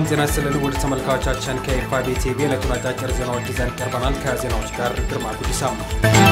ጤና ይስጥልን ውድ ተመልካቾቻችን ከኤፋቢ ቲቪ ዕለቱን አጫጭር ዜናዎች ይዘን ቀርበናል። ከዜናዎች ጋር ግርማ ጉዲሳ ነው።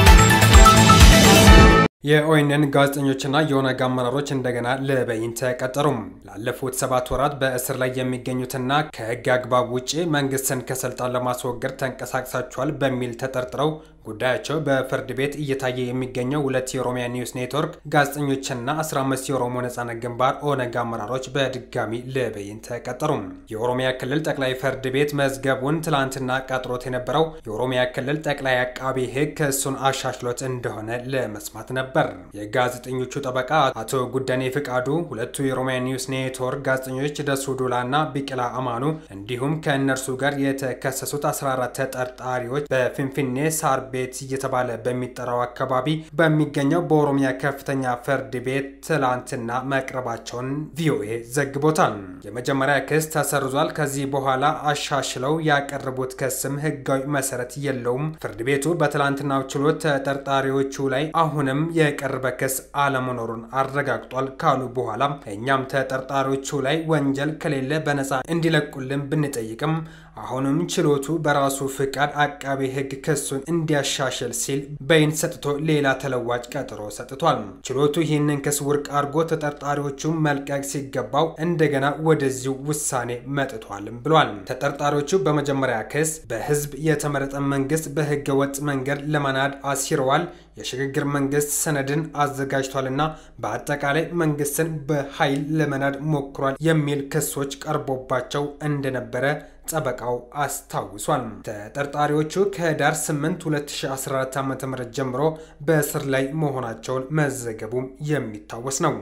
የኦኤንን ጋዜጠኞችና የኦነግ አመራሮች እንደገና ለበይን ተቀጠሩም። ላለፉት ሰባት ወራት በእስር ላይ የሚገኙትና ከሕግ አግባብ ውጭ መንግስትን ከስልጣን ለማስወገድ ተንቀሳቅሳቸዋል በሚል ተጠርጥረው ጉዳያቸው በፍርድ ቤት እየታየ የሚገኘው ሁለት የኦሮሚያ ኒውስ ኔትወርክ ጋዜጠኞችና 15 የኦሮሞ ነጻነት ግንባር ኦነግ አመራሮች በድጋሚ ለበይን ተቀጠሩ። የኦሮሚያ ክልል ጠቅላይ ፍርድ ቤት መዝገቡን ትላንትና ቀጥሮት የነበረው የኦሮሚያ ክልል ጠቅላይ አቃቢ ሕግ ክሱን አሻሽሎት እንደሆነ ለመስማት ነበር። የጋዜጠኞቹ ጠበቃ አቶ ጉደኔ ፍቃዱ ሁለቱ የኦሮሚያ ኒውስ ኔትወርክ ጋዜጠኞች ደሱ ዱላና ቢቅላ አማኑ እንዲሁም ከእነርሱ ጋር የተከሰሱት 14 ተጠርጣሪዎች በፊንፊኔ ሳር ቤት እየተባለ በሚጠራው አካባቢ በሚገኘው በኦሮሚያ ከፍተኛ ፍርድ ቤት ትላንትና መቅረባቸውን ቪኦኤ ዘግቦታል። የመጀመሪያ ክስ ተሰርዟል። ከዚህ በኋላ አሻሽለው ያቀረቡት ክስም ህጋዊ መሰረት የለውም። ፍርድ ቤቱ በትላንትናው ችሎት ተጠርጣሪዎቹ ላይ አሁንም የቀረበ ክስ አለመኖሩን አረጋግጧል ካሉ በኋላ እኛም ተጠርጣሪዎቹ ላይ ወንጀል ከሌለ በነፃ እንዲለቁልን ብንጠይቅም አሁንም ችሎቱ በራሱ ፍቃድ አቃቤ ህግ ክሱን እንዲያሻሽል ሲል በይን ሰጥቶ ሌላ ተለዋጭ ቀጠሮ ሰጥቷል። ችሎቱ ይህንን ክስ ውድቅ አድርጎ ተጠርጣሪዎቹ መልቀቅ ሲገባው እንደገና ወደዚሁ ውሳኔ መጥቷልም ብሏል። ተጠርጣሪዎቹ በመጀመሪያ ክስ በህዝብ የተመረጠ መንግስት በህገ ወጥ መንገድ ለመናድ አሲረዋል፣ የሽግግር መንግስት ሰነድን አዘጋጅቷልና በአጠቃላይ መንግስትን በኃይል ለመናድ ሞክሯል የሚል ክሶች ቀርቦባቸው እንደነበረ ጠበቃው አስታውሷል። ተጠርጣሪዎቹ ከህዳር 8 2014 ዓ.ም ጀምሮ በእስር ላይ መሆናቸውን መዘገቡም የሚታወስ ነው።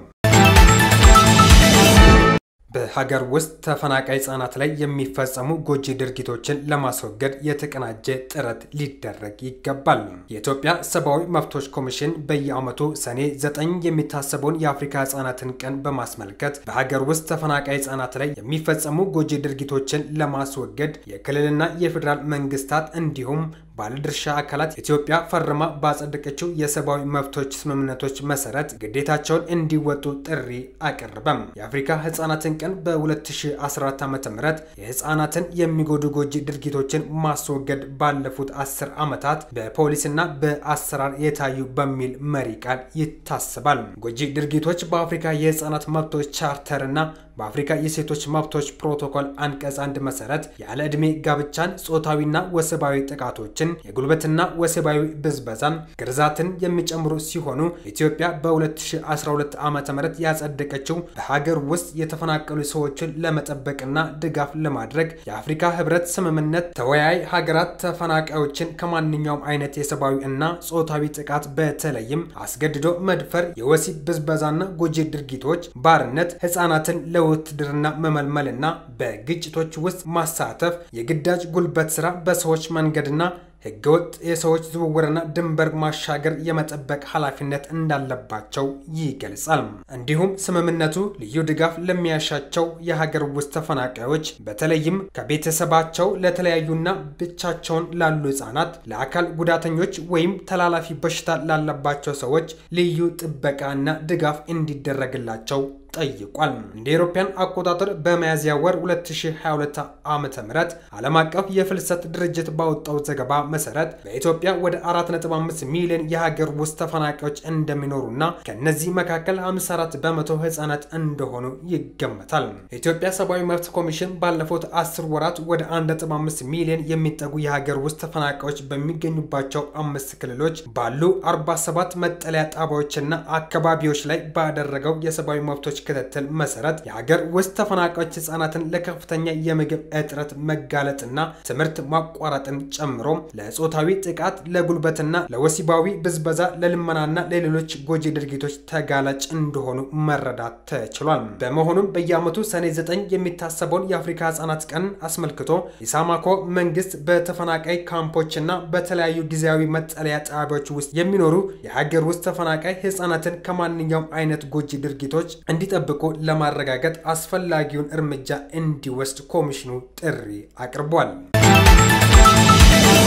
በሀገር ውስጥ ተፈናቃይ ህጻናት ላይ የሚፈጸሙ ጎጂ ድርጊቶችን ለማስወገድ የተቀናጀ ጥረት ሊደረግ ይገባል። የኢትዮጵያ ሰብአዊ መብቶች ኮሚሽን በየዓመቱ ሰኔ ዘጠኝ የሚታሰበውን የአፍሪካ ህጻናትን ቀን በማስመልከት በሀገር ውስጥ ተፈናቃይ ህጻናት ላይ የሚፈጸሙ ጎጂ ድርጊቶችን ለማስወገድ የክልልና የፌዴራል መንግስታት እንዲሁም ባለድርሻ አካላት ኢትዮጵያ ፈርማ ባጸደቀችው የሰብአዊ መብቶች ስምምነቶች መሰረት ግዴታቸውን እንዲወጡ ጥሪ አቀረበም። የአፍሪካ ህጻናትን ቀን በ2014 ዓ ም የህጻናትን የሚጎዱ ጎጂ ድርጊቶችን ማስወገድ ባለፉት አስር ዓመታት በፖሊስና በአሰራር የታዩ በሚል መሪ ቃል ይታሰባል። ጎጂ ድርጊቶች በአፍሪካ የህጻናት መብቶች ቻርተርና በአፍሪካ የሴቶች መብቶች ፕሮቶኮል አንቀጽ አንድ መሰረት ያለ ዕድሜ ጋብቻን፣ ጾታዊና ወሲባዊ ጥቃቶችን፣ የጉልበትና ወሲባዊ ብዝበዛን፣ ግርዛትን የሚጨምሩ ሲሆኑ ኢትዮጵያ በ2012 ዓ ም ያጸደቀችው በሀገር ውስጥ የተፈናቀሉ ሰዎችን ለመጠበቅና ድጋፍ ለማድረግ የአፍሪካ ህብረት ስምምነት ተወያይ ሀገራት ተፈናቃዮችን ከማንኛውም አይነት የሰብአዊ እና ጾታዊ ጥቃት በተለይም አስገድዶ መድፈር፣ የወሲብ ብዝበዛና ጎጂ ድርጊቶች፣ ባርነት፣ ህጻናትን ለ ውትድርና መመልመልና በግጭቶች ውስጥ ማሳተፍ፣ የግዳጅ ጉልበት ስራ፣ በሰዎች መንገድና ህገወጥ የሰዎች ዝውውርና ድንበር ማሻገር የመጠበቅ ኃላፊነት እንዳለባቸው ይገልጻል። እንዲሁም ስምምነቱ ልዩ ድጋፍ ለሚያሻቸው የሀገር ውስጥ ተፈናቃዮች በተለይም ከቤተሰባቸው ለተለያዩና ብቻቸውን ላሉ ህጻናት፣ ለአካል ጉዳተኞች ወይም ተላላፊ በሽታ ላለባቸው ሰዎች ልዩ ጥበቃና ድጋፍ እንዲደረግላቸው ጠይቋል። እንደ አውሮፓውያን አቆጣጠር በሚያዝያ ወር 2022 ዓ.ም ዓለም አቀፍ የፍልሰት ድርጅት ባወጣው ዘገባ መሰረት በኢትዮጵያ ወደ 4.5 ሚሊዮን የሀገር ውስጥ ተፈናቃዮች እንደሚኖሩና ከነዚህ መካከል 54 በመቶ ህጻናት እንደሆኑ ይገመታል። የኢትዮጵያ ሰብአዊ መብት ኮሚሽን ባለፉት 10 ወራት ወደ 1.5 ሚሊዮን የሚጠጉ የሀገር ውስጥ ተፈናቃዮች በሚገኙባቸው አምስት ክልሎች ባሉ 47 መጠለያ ጣቢያዎችና አካባቢዎች ላይ ባደረገው የሰብአዊ መብቶች ክትትል መሰረት የሀገር ውስጥ ተፈናቃዮች ህጻናትን ለከፍተኛ የምግብ እጥረት መጋለጥና ትምህርት ማቋረጥን ጨምሮ ለጾታዊ ጥቃት፣ ለጉልበትና ለወሲባዊ ብዝበዛ፣ ለልመናና ለሌሎች ጎጂ ድርጊቶች ተጋላጭ እንደሆኑ መረዳት ተችሏል። በመሆኑም በየዓመቱ ሰኔ 9 የሚታሰበውን የአፍሪካ ህጻናት ቀን አስመልክቶ ኢሳማኮ መንግስት በተፈናቃይ ካምፖችና በተለያዩ ጊዜያዊ መጠለያ ጣቢያዎች ውስጥ የሚኖሩ የሀገር ውስጥ ተፈናቃይ ህጻናትን ከማንኛውም አይነት ጎጂ ድርጊቶች እንዲጠብቁ ለማረጋገጥ አስፈላጊውን እርምጃ እንዲወስድ ኮሚሽኑ ጥሪ አቅርቧል።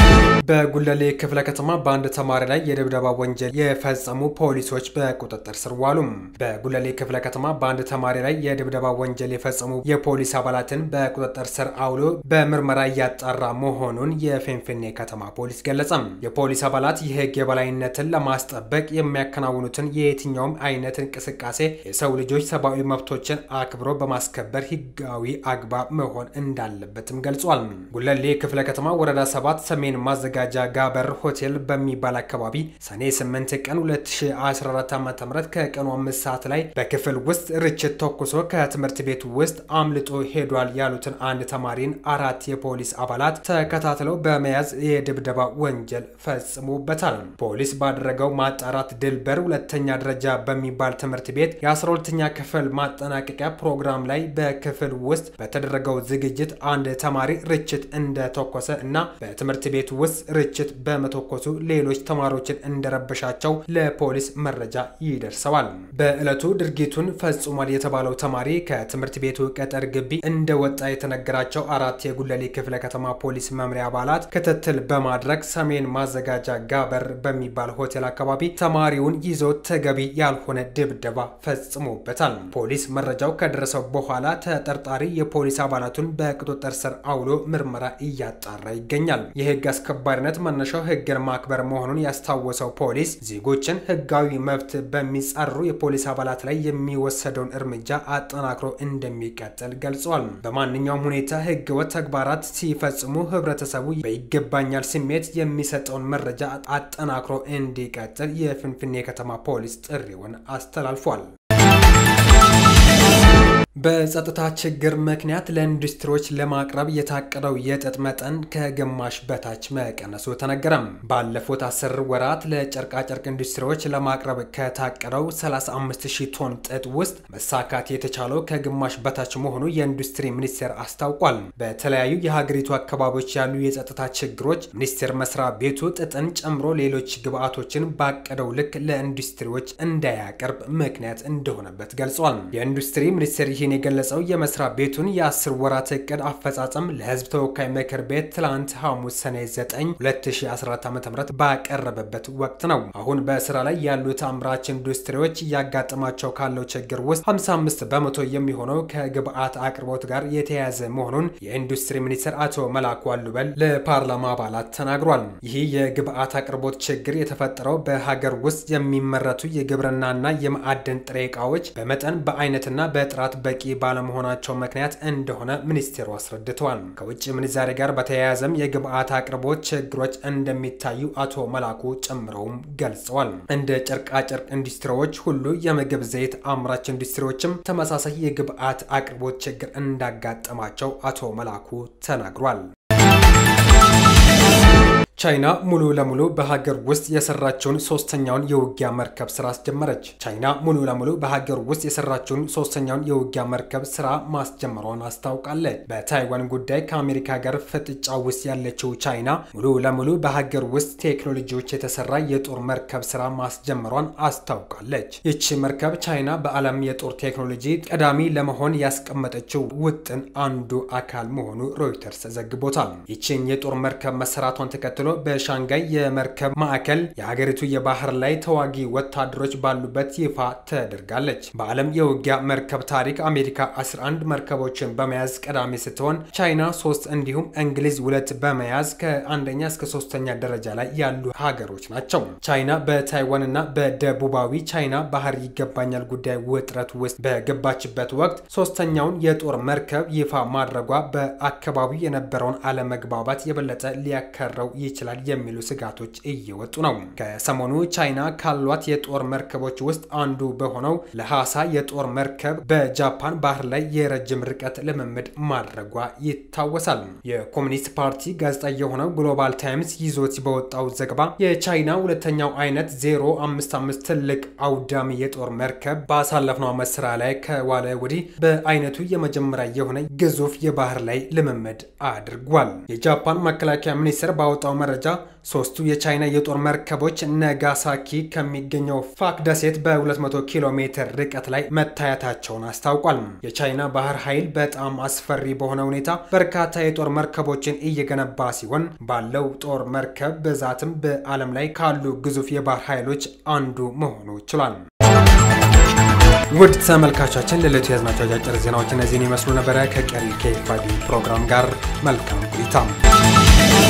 በጉለሌ ክፍለ ከተማ በአንድ ተማሪ ላይ የድብደባ ወንጀል የፈጸሙ ፖሊሶች በቁጥጥር ስር ዋሉ። በጉለሌ ክፍለ ከተማ በአንድ ተማሪ ላይ የድብደባ ወንጀል የፈጸሙ የፖሊስ አባላትን በቁጥጥር ስር አውሎ በምርመራ እያጣራ መሆኑን የፊንፊኔ ከተማ ፖሊስ ገለጸ። የፖሊስ አባላት የሕግ የበላይነትን ለማስጠበቅ የሚያከናውኑትን የየትኛውም አይነት እንቅስቃሴ የሰው ልጆች ሰብአዊ መብቶችን አክብሮ በማስከበር ሕጋዊ አግባብ መሆን እንዳለበትም ገልጿል። ጉለሌ ክፍለ ከተማ ወረዳ ሰባት ሰሜን ማዘ ጋጃ ጋበር ሆቴል በሚባል አካባቢ ሰኔ 8 ቀን 2014 ዓ.ም ከቀኑ 5 ሰዓት ላይ በክፍል ውስጥ ርችት ተኩሶ ከትምህርት ቤት ውስጥ አምልጦ ሄዷል ያሉትን አንድ ተማሪን አራት የፖሊስ አባላት ተከታትለው በመያዝ የድብደባ ወንጀል ፈጽሞበታል። ፖሊስ ባደረገው ማጣራት ድልበር ሁለተኛ ደረጃ በሚባል ትምህርት ቤት የ12ኛ ክፍል ማጠናቀቂያ ፕሮግራም ላይ በክፍል ውስጥ በተደረገው ዝግጅት አንድ ተማሪ ርችት እንደተኮሰ እና በትምህርት ቤት ውስጥ ርችት በመተኮሱ ሌሎች ተማሪዎችን እንደረበሻቸው ለፖሊስ መረጃ ይደርሰዋል። በዕለቱ ድርጊቱን ፈጽሟል የተባለው ተማሪ ከትምህርት ቤቱ ቅጥር ግቢ እንደወጣ የተነገራቸው አራት የጉለሌ ክፍለ ከተማ ፖሊስ መምሪያ አባላት ክትትል በማድረግ ሰሜን ማዘጋጃ ጋበር በሚባል ሆቴል አካባቢ ተማሪውን ይዞ ተገቢ ያልሆነ ድብደባ ፈጽሞበታል። ፖሊስ መረጃው ከደረሰው በኋላ ተጠርጣሪ የፖሊስ አባላቱን በቁጥጥር ስር አውሎ ምርመራ እያጣራ ይገኛል። የህግ አስከባሪነት መነሻው ህግን ማክበር መሆኑን ያስታወሰው ፖሊስ ዜጎችን ህጋዊ መብት በሚጻሩ የፖሊስ አባላት ላይ የሚወሰደውን እርምጃ አጠናክሮ እንደሚቀጥል ገልጿል። በማንኛውም ሁኔታ ህገወጥ ተግባራት ሲፈጽሙ ህብረተሰቡ በይገባኛል ስሜት የሚሰጠውን መረጃ አጠናክሮ እንዲቀጥል የፊንፊኔ ከተማ ፖሊስ ጥሪውን አስተላልፏል። በጸጥታ ችግር ምክንያት ለኢንዱስትሪዎች ለማቅረብ የታቀደው የጥጥ መጠን ከግማሽ በታች መቀነሱ ተነገረም። ባለፉት አስር ወራት ለጨርቃጨርቅ ኢንዱስትሪዎች ለማቅረብ ከታቀደው 35000 ቶን ጥጥ ውስጥ መሳካት የተቻለው ከግማሽ በታች መሆኑ የኢንዱስትሪ ሚኒስቴር አስታውቋል። በተለያዩ የሀገሪቱ አካባቢዎች ያሉ የጸጥታ ችግሮች ሚኒስቴር መስሪያ ቤቱ ጥጥን ጨምሮ ሌሎች ግብዓቶችን ባቀደው ልክ ለኢንዱስትሪዎች እንዳያቀርብ ምክንያት እንደሆነበት ገልጿል። የኢንዱስትሪ ሚኒስቴር ይህን የገለጸው የመስሪያ ቤቱን የአስር ወራት እቅድ አፈጻጸም ለሕዝብ ተወካይ ምክር ቤት ትላንት ሐሙስ ሰኔ 9 2014 ዓ ም ባቀረበበት ወቅት ነው። አሁን በስራ ላይ ያሉት አምራች ኢንዱስትሪዎች እያጋጠማቸው ካለው ችግር ውስጥ 55 በመቶ የሚሆነው ከግብአት አቅርቦት ጋር የተያያዘ መሆኑን የኢንዱስትሪ ሚኒስትር አቶ መላኩ አሉበል ለፓርላማ አባላት ተናግሯል። ይህ የግብአት አቅርቦት ችግር የተፈጠረው በሀገር ውስጥ የሚመረቱ የግብርናና የማዕድን ጥሬ ዕቃዎች በመጠን በአይነትና በጥራት በቂ ባለመሆናቸው ምክንያት እንደሆነ ሚኒስቴሩ አስረድተዋል። ከውጭ ምንዛሬ ጋር በተያያዘም የግብአት አቅርቦት ችግሮች እንደሚታዩ አቶ መላኩ ጨምረውም ገልጸዋል። እንደ ጨርቃጨርቅ ኢንዱስትሪዎች ሁሉ የምግብ ዘይት አምራች ኢንዱስትሪዎችም ተመሳሳይ የግብአት አቅርቦት ችግር እንዳጋጠማቸው አቶ መላኩ ተናግሯል። ቻይና ሙሉ ለሙሉ በሀገር ውስጥ የሰራችውን ሶስተኛውን የውጊያ መርከብ ስራ አስጀመረች። ቻይና ሙሉ ለሙሉ በሀገር ውስጥ የሰራችውን ሶስተኛውን የውጊያ መርከብ ስራ ማስጀመሯን አስታውቃለች። በታይዋን ጉዳይ ከአሜሪካ ጋር ፍጥጫ ውስጥ ያለችው ቻይና ሙሉ ለሙሉ በሀገር ውስጥ ቴክኖሎጂዎች የተሰራ የጦር መርከብ ስራ ማስጀመሯን አስታውቃለች። ይቺ መርከብ ቻይና በዓለም የጦር ቴክኖሎጂ ቀዳሚ ለመሆን ያስቀመጠችው ውጥን አንዱ አካል መሆኑ ሮይተርስ ዘግቦታል። ይችን የጦር መርከብ መሰራቷን ተከትሎ በሻንጋይ የመርከብ ማዕከል የሀገሪቱ የባህር ላይ ተዋጊ ወታደሮች ባሉበት ይፋ ተደርጋለች። በዓለም የውጊያ መርከብ ታሪክ አሜሪካ 11 መርከቦችን በመያዝ ቀዳሚ ስትሆን ቻይና ሶስት እንዲሁም እንግሊዝ ሁለት በመያዝ ከአንደኛ እስከ ሶስተኛ ደረጃ ላይ ያሉ ሀገሮች ናቸው። ቻይና በታይዋን እና በደቡባዊ ቻይና ባህር ይገባኛል ጉዳይ ውጥረት ውስጥ በገባችበት ወቅት ሶስተኛውን የጦር መርከብ ይፋ ማድረጓ በአካባቢው የነበረውን አለመግባባት የበለጠ ሊያከረው ይችላል የሚሉ ስጋቶች እየወጡ ነው። ከሰሞኑ ቻይና ካሏት የጦር መርከቦች ውስጥ አንዱ በሆነው ለሐሳ የጦር መርከብ በጃፓን ባህር ላይ የረጅም ርቀት ልምምድ ማድረጓ ይታወሳል። የኮሚኒስት ፓርቲ ጋዜጣ የሆነው ግሎባል ታይምስ ይዞት በወጣው ዘገባ የቻይና ሁለተኛው አይነት 055 ትልቅ አውዳሚ የጦር መርከብ ባሳለፍነው ዓመት ስራ ላይ ከዋለ ወዲህ በአይነቱ የመጀመሪያ የሆነ ግዙፍ የባህር ላይ ልምምድ አድርጓል። የጃፓን መከላከያ ሚኒስቴር ባወጣው መረጃ ሶስቱ የቻይና የጦር መርከቦች ነጋሳኪ ከሚገኘው ፋክ ደሴት በ200 ኪሎ ሜትር ርቀት ላይ መታየታቸውን አስታውቋል። የቻይና ባህር ኃይል በጣም አስፈሪ በሆነ ሁኔታ በርካታ የጦር መርከቦችን እየገነባ ሲሆን ባለው ጦር መርከብ ብዛትም በዓለም ላይ ካሉ ግዙፍ የባህር ኃይሎች አንዱ መሆኑ ችሏል። ውድ ተመልካቾቻችን ለዕለቱ የያዝናቸው አጫጭር ዜናዎች እነዚህን ይመስሉ ነበረ። ከቀሪ ከኤፍአዲ ፕሮግራም ጋር መልካም ቆይታ